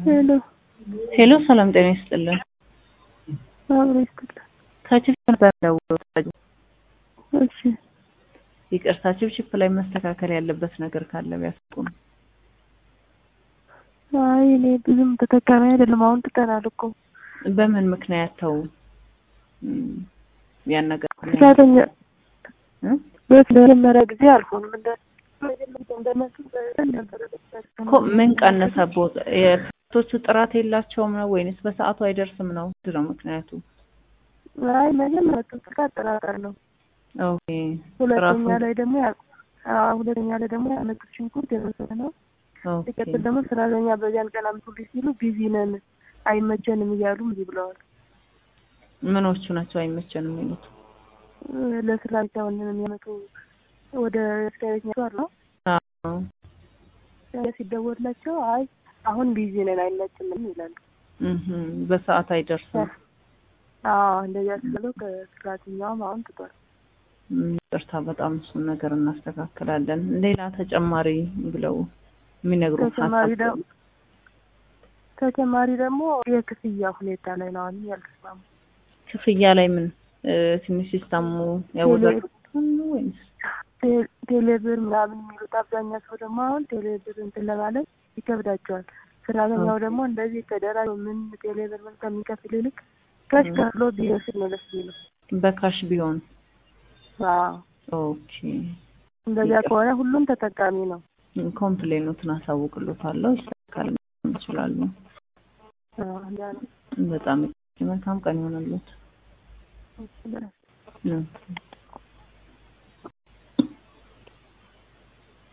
ሄሎ ሄሎ ሰላም ጤና ይስጥልን። አብሮ ይስጥልን። ከችፕ ነበር ደውሎ እሺ ይቅርታ፣ ችፕችፕ ላይ መስተካከል ያለበት ነገር ካለ ቢያስቁም። አይ እኔ ብዙም ተጠቃሚ አይደለም። አሁን ትተናል እኮ በምን ምክንያት ተው እም፣ ያን ነገር ሰራተኛ እ? በመጀመሪያ ጊዜ አልሆንም እንደ እንደነሱ ነበረ እኮ ምን ቀነሰቦት? የፕሮቶቹ ጥራት የላቸውም ነው ወይንስ በሰዓቱ አይደርስም ነው? ምንድን ነው ምክንያቱ? አይ መጀመሪያ ጥቃት አጠራጣር ነው። ኦኬ ሁለተኛ ጥራቱ ላይ ደግሞ ያ- አዎ፣ ሁለተኛ ላይ ደግሞ ያመጡት ሽንኩርት የበሰለ ነው። ኦኬ ሲቀጥል ደግሞ ሰራተኛ በዚያን ቀን አምጡልኝ ሲሉ ቢዚ ነን አይመቸንም እያሉ እምቢ ብለዋል። ምኖቹ ናቸው አይመቸንም የሚሉት? ለስራ ብቻ ወንን የሚያመጡ ወደ ስታቤት አሉ አዎ ሲደወላቸው አይ አሁን ቢዚ ነን አይመችንም ይላሉ። እህ በሰዓት አይደርስም። አዎ እንደዚያ ስለው ከሰራተኛውም አሁን ትቷል። እም፣ ይቅርታ በጣም እሱን ነገር እናስተካክላለን። ሌላ ተጨማሪ ብለው የሚነግሩት ተጨማሪ ሀሳብ ደግሞ ተጨማሪ ደግሞ የክፍያ ሁኔታ ላይ ነው አሁን ያልተስማሙ። ክፍያ ላይ ምን እ፣ ትንሽ ሲስተሙ ያወዛግባል ወይስ ቴ- ቴሌብር ምናምን የሚሉት አብዛኛው ሰው ደግሞ አሁን ቴሌብር እንትን ለማለት ይከብዳቸዋል። ሰራተኛው ደግሞ እንደዚህ ተደራጅ ምን ቴሌብር ምን ከሚከፍል ይልቅ ከሽ ከፍሎ ቢወስድ ነው ደስ የሚለው። በካሽ ቢሆን? አዎ ኦኬ እንደዚያ ከሆነ ሁሉም ተጠቃሚ ነው። ኮምፕሌኖትን አሳውቅሎታለሁ። ይስተካከል ይችላሉ። አዎ እንዲያ ነው። በጣም መልካም ቀን ይሆንልዎት። እሺ፣ በጣም እ